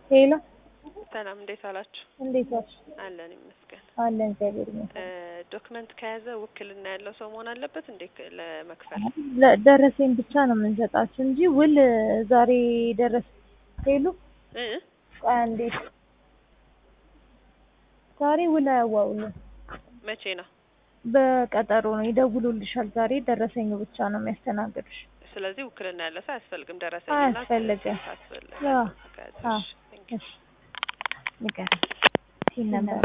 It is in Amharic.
ሄሎ ሰላም እንዴት አላችሁ? እንዴት ዋልሽ? አለን ይመስገን። አለን እግዚአብሔር ይመስገን። ዶክመንት ከያዘ ውክልና ያለው ሰው መሆን አለበት እንዴ ክ- ለመክፈል? ለ- ደረሰኝ ብቻ ነው የምንሰጣችሁ እንጂ ውል ዛሬ ደረስ ሄሉ እ ቆይ አንዴ ዛሬ ውል አያዋውሉም መቼ ነው? በቀጠሮ ነው ይደውሉልሻል። ዛሬ ደረሰኝ ብቻ ነው የሚያስተናግዱሽ። ስለዚህ ውክልና ያለ ሰው አያስፈልግም። ደረሰኝ አያስፈልግም። አያስፈልግም። አዎ። ከያዘ አዎ። እሺ፣ ቴንክ ዩ። እሺ ንገሪኝ ሲል ነበር